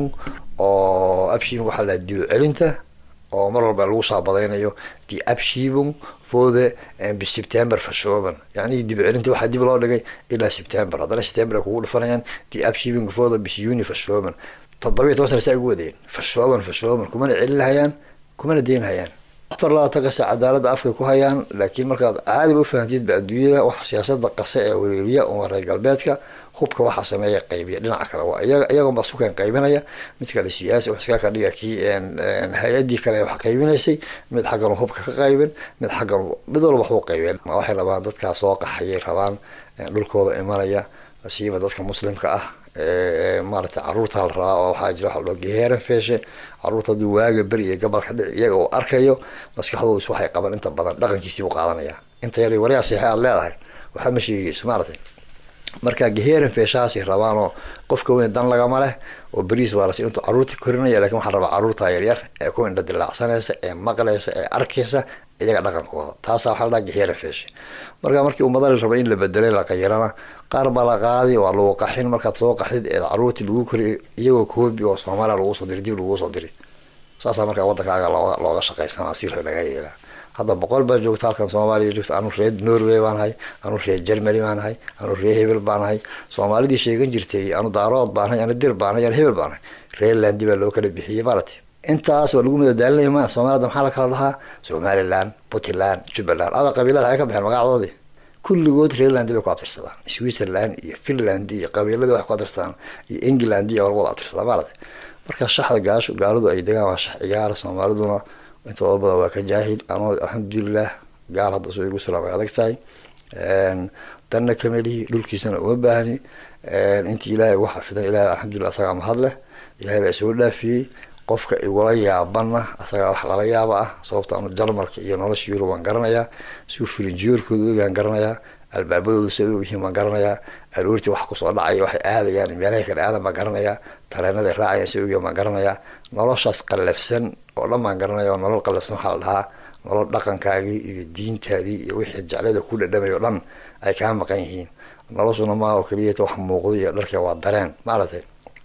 oo abshibung waxaa la dib celinta oo mar walba lagu saabadaynayo die abshibung fode biseptember verschoben yani dib celinta waxaa dib loo dhigay ilaa september haddana september ay kugu dhifanayaan die abshibung fode bis juni verschoben toddobiya toban sana saa ugu wadeen verschoben verschoben kumana celinhayaan kumana deynhayaan afar labaatanka saa cadaalada afkay ku hayaan laakiin markaad caadiba ufahantiidba adduunyada waxa siyaasada qase ee wareeriya oo reer galbeedka hubka waxaa sameeya qaybiya dhinaca kale waa iyaga iyagoonba sukan qaybinaya mid kale siyaasi wax iska ka dhiga kii hay-adii kale wax qaybinaysay mid xaggan hubka ka qaybin mid xaggan mid walba waxbuu qaybeen waxay rabaan dadkaa soo qaxayay rabaan dhulkooda imanaya siiba dadka muslimka ah maaragtay caruurta la rabaa oo waxaa jira waxa loo geheeran feeshe caruurta hadduu waaga beri iyo gabalka dhici iyaga uu arkayo maskaxdooda is waxay qaban inta badan dhaqankiisii buu qaadanaya inta yar waryaa seexe aad leedahay waxba ma sheegeyso maaragtay marka geheeran feeshahaasay rabaanoo qofka weyn dan lagama leh oo beriis waa lasi intuu caruurta korinaya lakin waxaa rabaa caruurta yaryar ee ku indha dilaacsanaysa ee maqlaysa ee arkaysa iyaga dhaqankooda taasa waxaa la dhaha geheeran feeshe marka markii ummada la raba in la bedelay la qayirana qaar baa la qaadi waa lagu qaxin markaad soo qaxid ee caruurtii lagu koriy iyagoo koobi oo soomaaliya lagu soo diri dib lagu soo diri saasaa markaa wadankaaga looga looga shaqaysanaa si laga yeelaa hadda boqol baa joogta halkan soomaaliya joogta anu reer norway baan ahay anu reer germany baan ahay anu reer hebel baan ahay soomaalidii sheegan jirtay anu daarood baan ahay anu dir baan ahay anu hebel baan ahay reerlandi baa loo kala bixiyey maaragtay intaas waa lagu madadaalinaya ma soomaalida maxaa la kala dhahaa somaliland puntland jubbaland aba qabiilada ay ka baxeen magacdoodii kulligood reerland bay ku abtirsadaan switzerland iyo finland iyo qabiiladii wax ku abtirsadaan iyo england iyo walwada abtirsadaan maaragtay marka shaxda gaasho gaaladu ay degaan waa shax ciyaara soomaaliduna intooda badan waa ka jaahil anoo alxamdulilah gaal hadda soo igu sula way adag tahay danna kamelihi dhulkiisana uma baahni intii ilaahay ugu xafidan ilahay alxamdulilah asagaa mahad leh ilahay baa soo dhaafiyey qofka igula yaabana asagaa wax lala yaaba ah sababta anu jarmalka iyo nolosha yurub waan garanayaa siu filinjiyoorkooda ogaan garanayaa albaabadooda sa ogyihiin baan garanayaa aroortii wax kusoo dhacaya waxay aadayaan meelahay kale aadan baan garanayaa tareenaday raacayaan sa ogyihiin baan garanayaa noloshaas qallafsan oo dhan baan garanaya oo nolol qallafsan waxaa la dhahaa nolol dhaqankaagii iyo diintaadii iyo wixii jeclada ku dhadhamay o dhan ay kaa maqan yihiin noloshuna maa oo keliyata wax muuqda iyo dharka waa dareen maaragtay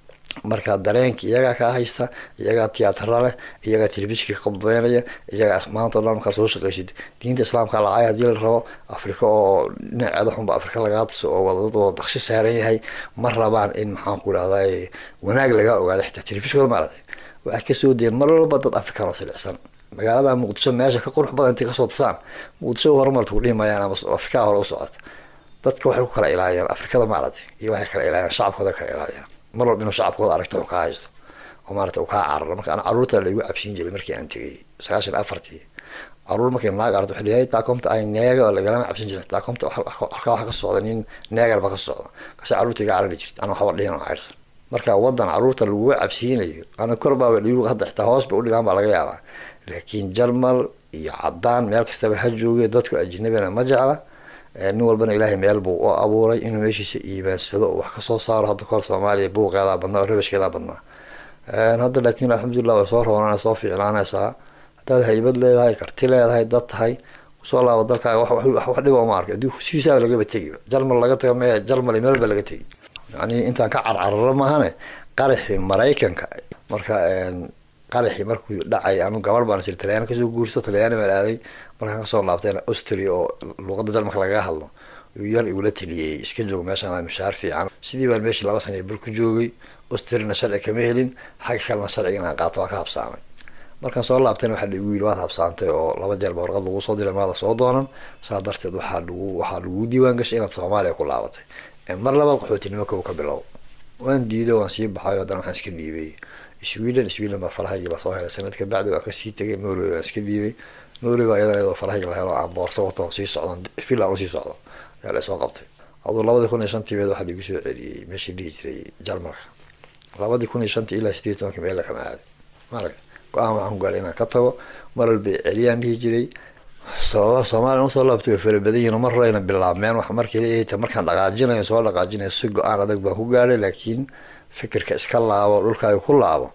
marka dareenka iyagaa kaa haysta iyagaa tiyaatara leh iyagaa telefishka qabdaynaya iyagaa maanta o dhan markaa soo shaqaysid diinta islaamka lacay hadii la rabo afrika oo dhinaceeda xunba afrika lagaa tuso oo wadadad wada daqshi saaran yahay ma rabaan in maxaan ku idhahday wanaag lagaa ogaado xitaa telefishkooda maaragtay waxay kasoo dayeen mar walba dad afrikaan oo silicsan magaalada muqdisho meesha ka qurux badan intay kasoo tusaan muqdisho horumarta ku dhihi maayaan ama afrikaa hore u socota dadka waxay ku kala ilaaliyaan afrikada maaragtay iyo waxay kala ilaaliyaan shacabkooda kala ilaaliyaan mar walba inuu shacabkooda aragto uu kaa haysto oo maarata uu kaa cararo marka ana caruurta laigu cabsiin jiray markii aan tegay sagaashan afartii caruur markii naag aragto waxay leeyahay taakomta ay neega oo lagalama cabsin jiray taakomta halkaa waxa ka socda nin neegar ba ka socda kasi caruurta iga carari jirta ana waxba dhihin oo cayrsan marka wadan caruurta laguga cabsiinayo ana kor baaba dhigu hadda xitaa hoos ba udhigaan baa laga yaabaa laakiin jarmal iyo cadaan meel kastaba ha jooge dadku ajnabina ma jecla nin walbana ilaahay meel buu u abuuray inuu meeshiisa iimaansado oo wax kasoo saaro hadda kahor soomaaliya buuqeedaa badnaa oo rabashkeedaa badnaa hadda laakiin alxamdulilah way soo roonana soo fiicnaanaysaa haddaad haybad leedahay karti leedahay dad tahay kusoo laabo dalkaaga wax dhiba uma arkay adii sidiisaaba lagaba tegi jarmal laga taga maya jarmal meel ba laga tegi yani intaan ka carcararo maahane qaraxii maraykanka marka qaraxii markuu dhacay anu gabar baan jir talyaani kasoo guurso talyaani baan aaday markaan kasoo laabtayna austria oo luuqada jarmalka lagaga hadlo yuu yar igula taliyey iska joog meeshaan mishaar fiican sidii baan meeshii laba sana bul ku joogay austriana sharci kama helin xagga kalena sharciga inaan qaato waa ka habsaamay markaan soo laabtayna waxaa laigu yili waad habsaantay oo laba jeer ba warqad lagu soo diray maada soo doonan saa darteed waxaa lagu waxaa lagu diiwaan gashay inaad soomaaliya ku laabatay mar labaad qaxootinimo kow ka bilow waan diiday waan sii baxay haddana waxaan iska dhiibay sweden sweden baa farahaygi lasoo helay sanad ka bacdi waan kasii tegay norway baan iska dhiibay norway baa iyadana iyadoo farahaygi la helo aan boorso wato on sii socdo finland usii socdo ayaa lasoo qabtay aduu labadii kun iyo shantii beed waxaa laigu soo celiyey meeshii dhihi jiray jarmalka labadii kun iyo shantii ilaa sideed tobanka meel lakama aaday maarag go-aan waxaan ku gaaray inaan ka tago mar walba celiyaan dhihi jiray sababa soomaaliya usoo laabtay way farabadan yihin mar horeyna bilaabmeen wax markii la markaan dhaqaajinayo soo dhaqaajinayo si go-aan adag baan ku gaadhay laakiin fikirka iska laabo dhulkaaga ku laabo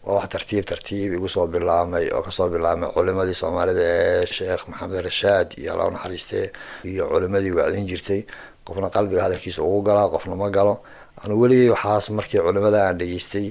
waa wax tartiib tartiib igu soo bilaamay oo kasoo bilaamay culimadii soomaalida ee sheekh maxamed rashaad iyo alla naxariiste iyo culimadii wacdin jirtay qofna qalbiga hadalkiisa ugu galaa qofna ma galo anu weligay waxaas markii culimada aan dhegeystay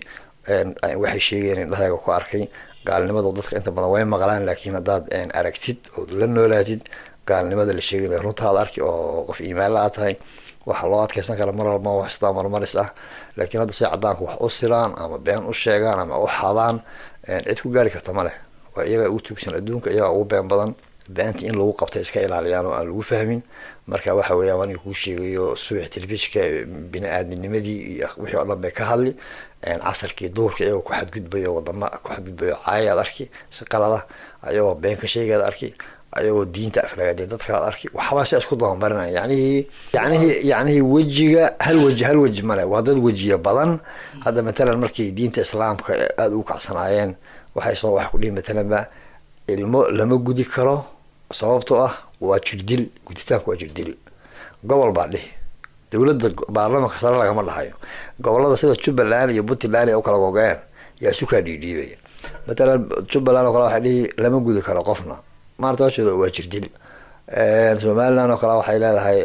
waxay sheegeen indhahayga ku arkay gaalnimadu dadka inta badan way maqlaan laakiin haddaad aragtid ood la noolaatid gaalnimada la sheegay runtaad arki oo qof iimaanla a tahay waxa loo adkeysan kara mar walba wax sidaa marmaris ah laakiin hadda say cadaanku wax u silaan ama been u sheegaan ama u xadaan cid ku gaari karta ma leh waa iyaga ugu tugsan adduunka iyaga ugu been badan beenta in lagu qabta iska ilaaliyaan oo aan lagu fahmin marka waxa weeyaan aniga kuu sheegayo subax telefishka bini-aadminimadii iyo wixii oo dhan bay ka hadli casarkii duurka iyagoo ku xadgudbayo wadama ku xadgudbayo caayaad arki si qalada ayagoo been ka sheegaad arki ayagoo diinta aflagaadeen dad kalaad arki waxbaa si isku dabamarinaya yacnihii yacnihii yacnihii wejiga hal weji hal weji male waa dad wejiya badan hadda matalan markay diinta islaamka aada ugu kacsanaayeen waxay soo wax ku dhihi matalanba ilmo lama gudi karo sababtoo ah waa jirdil guditaanku waa jirdil gobol baa dhihi dowladda baarlamanka sare lagama dhahayo gobolada sida jubbaland iyo puntland ay u kala gogaeen yaa sukaa dhiidhiibaya matalan jubbaland oo kale waxay dhihi lama gudi karo qofna maarta horteeda waa jirdil somaliland oo kale waxay leedahay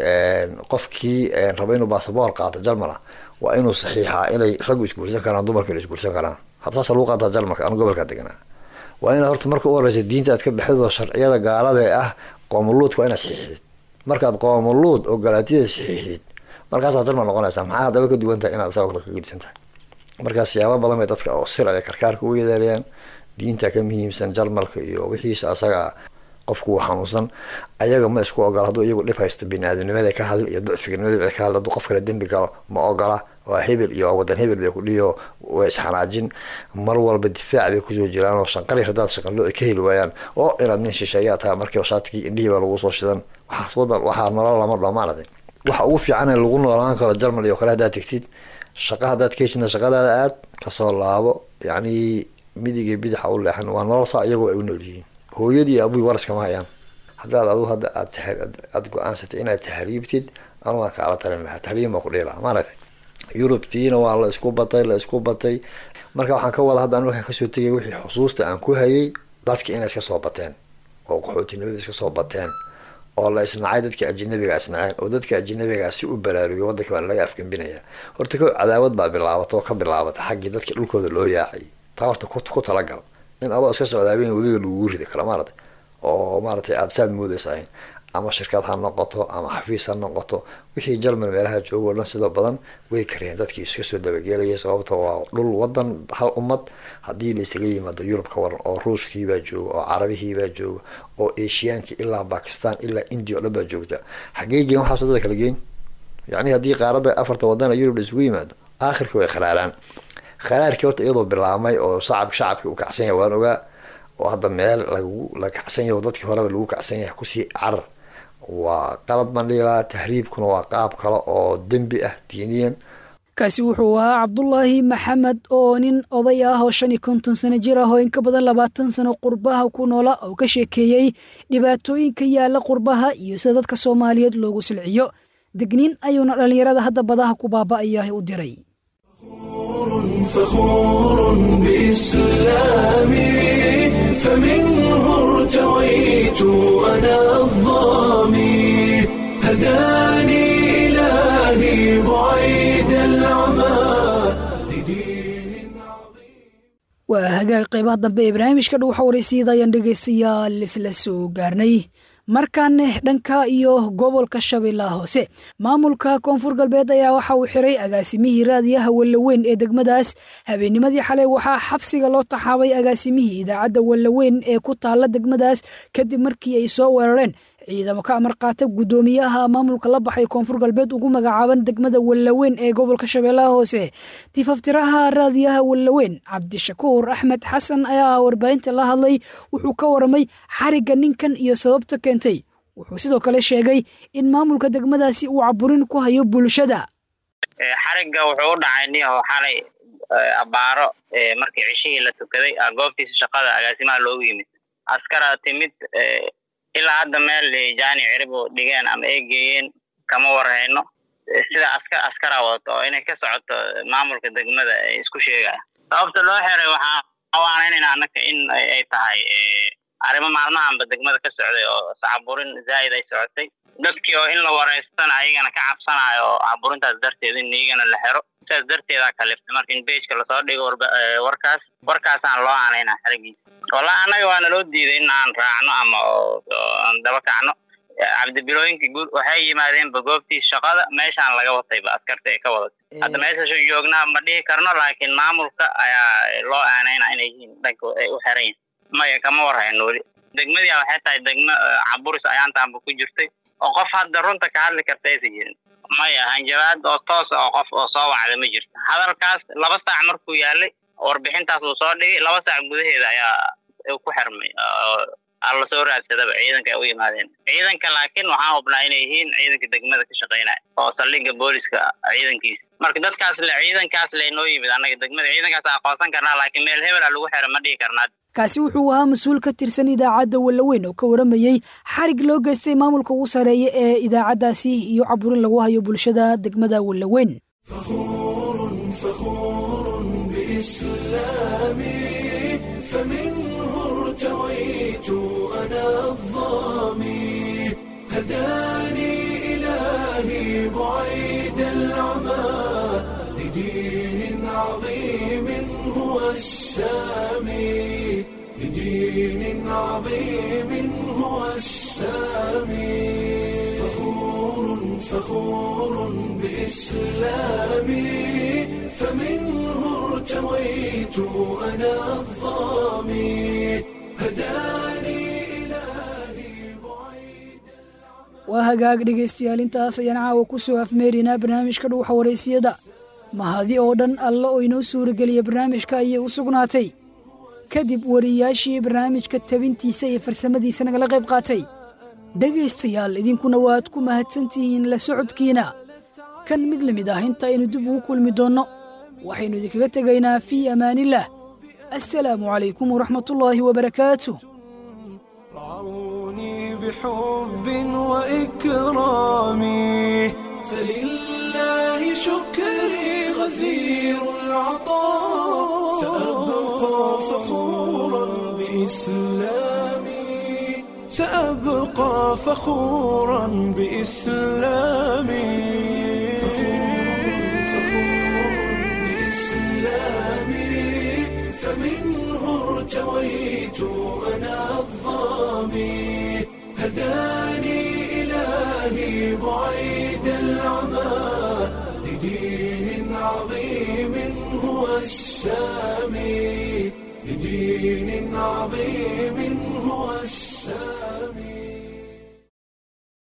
qofkii raba inuu basaboor qaato jarmala waa inuu saxiixaa inay raggu isguursan karaan dumarka la isguursan karaan hadda saasa lagu qaataa jarmalka anu gobolka deganaa waa inaad horta marka u horeysa diinta aad ka baxid oo sharciyada gaalada ee ah qoomuluudka waa inaad saxiixdid markaad qoomuluud oo galaatiyada saxiixdid markaasaad jarmal noqonaysaa maxaa haddaba ka duwan tahay inaad isagoo kale ka gedisan tahay markaa siyaabo badan bay dadka oo sir ay karkaarka u yeedeerayaan diinta ka muhiimsan jarmalka iyo wixiisa asaga qofku uu xanuunsan ayaga ma isku ogola hadduu iyagu dhib haysto bini-aadamnimada ka hadli iyo ducfiganimada ka hadli hadduu qof kale dembi galo ma ogola waa hebel iyo wadan hebel bay ku dhiyo way isxanaajin mar walba difaac bay kusoo jiraan oo shanqali haddaad shaqanlo ay ka heli waayaan oo inaad nin shisheeyaa tahay markiiba shaatigii indhihii baa lagu soo shidan waxaas wadan waxaa nolol lama dho maaragtay waxa ugu fiican ee lagu noolaan karo jarmal iyo kale haddaad tegtid shaqa haddaad ka heshidna shaqadaada aad kasoo laabo yacni midiga bidaxa u leexan waa nolol saa iyagoo ay u nool yihiin hooyadii iyo abuhi waraskama hayaan haddaad adigu hadda aad aada go-aansatay inaad tahriibtid anugu aan kaala talin lahaa tahriib baa ku dhihi lahaa maaragtay yurubtiina waa la isku batay la isku batay marka waxaan ka wada hadda anu markaan kasoo tegay wixii xusuusta aan ku hayay dadka inay iska soo bateen oo qaxootinimada iska soo bateen oo la isnacay dadka ajinabiga isnaceen oo dadka ajinabigaa si u baraarugay wadanka baa laga afgembinaya horta ko cadaawad baa bilaabata oo ka bilaabata xaggii dadka dhulkooda loo yaacay taa horta ku talagal in adoo iska socda habeen webiga lagugu rida kala maarata oo maaratay aada saad moodeysahayn ama shirkad ha noqoto ama xafiis ha noqoto wixii jarmal meelaha jooga o dhan sida badan way kareen dadkii iska soo dabagelaya sababta waa dhul wadan hal ummad haddii la isaga yimaado yurub ka waran oo ruushkiibaa jooga oo carabihiibaa jooga oo eshiyaanki ilaa bakistan ilaa india o dhan baa joogta xagee geen waxaaso dada kala geen yacni haddii qaaradda afarta wadana yurub la isugu yimaado aakhirka way kharaaraan kharaarkii horta iyadoo bilaamay oo shacab shacabki u kacsan yahay waan ogaa oo hadda meel lagu la kacsan yahay oo dadkii horeba lagu kacsan yahay kusii carar waa qalad baan dhihi lahaa tahriibkuna waa qaab kale oo dembi ah diiniyan kaasi wuxuu ahaa cabdulaahi maxamed oo nin oday ah oo shan iyo konton sano jir ah oo in ka badan labaatan sano qurbaha ku noola oo ka sheekeeyey dhibaatooyinka yaalla qurbaha iyo sida dadka soomaaliyeed loogu silciyo degniin ayuuna dhallinyarada hadda badaha ku baaba'aya u diray فخور بإسلامي فمنه ارتويت أنا الظامي هداني إلهي بعيد العمى لدين waa hagaag qaybaha dambe ee barnaamijka dhuuxa waraysyada ayaan dhegaystayaal isla soo gaarnay markaane dhanka iyo gobolka shabeellaha hoose maamulka koonfur galbeed ayaa waxa uu xiray agaasimihii raadiyaha wallaweyn ee degmadaas habeennimadii xalay waxaa xabsiga loo taxaabay agaasimihii idaacadda wallaweyn ee ku taalla degmadaas kadib markii ay soo weerareen ciidamo ka amar qaata guddoomiyaha maamulka la baxay koonfur galbeed ugu magacaaban degmada wallaweyn ee gobolka shabeellaha hoose tifaftiraha raadiyaha wallaweyn cabdishakuur axmed xasan ayaa warbaahinta la hadlay wuxuu ka waramay xarigga ninkan iyo sababta keentay wuxuu sidoo kale sheegay in maamulka degmadaasi uu caburin ku hayo bulshada xarigga wuxuu u dhacay niyaho xalay abbaaro markii cishihii la tukaday goobtiisa shaqada agaasimaha loogu yimid askara timid ilaa hadda meel jaani ciribo dhigeen ama ay geeyeen kama warhayno sida askar askara wadato oo inay ka socoto maamulka degmada ay isku sheegaya sababta loo xiray waxaa awaanaynayna annaka in ay tahay arrimo maalmahanba degmada ka socday oo sacaburin zaa'id ay socotay dadkii oo in la wareystana ayagana ka cabsanayo oo caburintaas darteed in iyagana la xero sidaas darteedaa kaliftay marka in bejka lasoo dhigo warkaas warkaasaan loo aanayna xerigiisa wallahi annaga waana loo diiday in aan raacno ama aan daba kacno cabdibilooyinka guud waxay yimaadeenba goobtii shaqada meeshaan laga watayba askarta ee ka wadatay hadda meeshasho joognaa ma dhihi karno laakiin maamulka ayaa loo aanayna inay yihiin dhanka ay u xeran yihin maya kama warhayno weli degmadii waxay tahay degmo caburis ayaantaanba ku jirtay oo qof hadda runta ka hadli karta aysan jirin maya hanjabaad oo toos oo qof oo soo wacda ma jirto hadalkaas laba saac markuu yaalay warbixintaas uu soo dhigay laba saac gudaheeda ayaa ku xirmay alla soo raadsadaba ciidanka ay u yimaadeen ciidanka laakiin waxaan hubnaa inay yihiin ciidanka degmada ka shaqaynaya oo saldhigga booliska ciidankiisa marka dadkaas le ciidankaas le inoo yimid annaga degmada ciidankaas aqoonsan karnaa laakiin meel hebel a lagu xira ma dhihi karnaa kaasi wuxuu ahaa mas-uul ka tirsan idaacadda wallaweyn oo ka waramayey xarig loo geystay maamulka ugu sarreeya ee idaacaddaasi iyo caburin lagu hayo bulshada degmada wallaweyn هداني إلهي بعيد العمى لدين عظيم هو السامي لدين عظيم هو السامي فخور فخور بإسلامي فمنه ارتويت أنا الظامي هداني waa hagaag dhegaystayaal intaas ayaan caawa ku soo afmeeraynaa barnaamijka dhuuxa waraysiyada mahadi oo dhan alla oo inoo suurageliya barnaamijka ayay u sugnaatay kadib wariyaashii barnaamijka tabintiisa iyo farsamadiisa nagala qayb qaatay dhegaystayaal idinkuna waad ku mahadsantihiin la socodkiina kan mid la mid ah intaaynu dib ugu kulmi doonno waxaynu idinkaga tegaynaa fii amaanillaah assalaamu calaykum waraxmatullaahi wabarakaatu بحب وإكرامي فلله شكري غزير العطاء سأبقى فخورا بإسلامي سأبقى فخورا بإسلامي فمنه ارتويت أنا الظامي هداني إلهي بعيد العمى لدين عظيم هو السامي لدين عظيم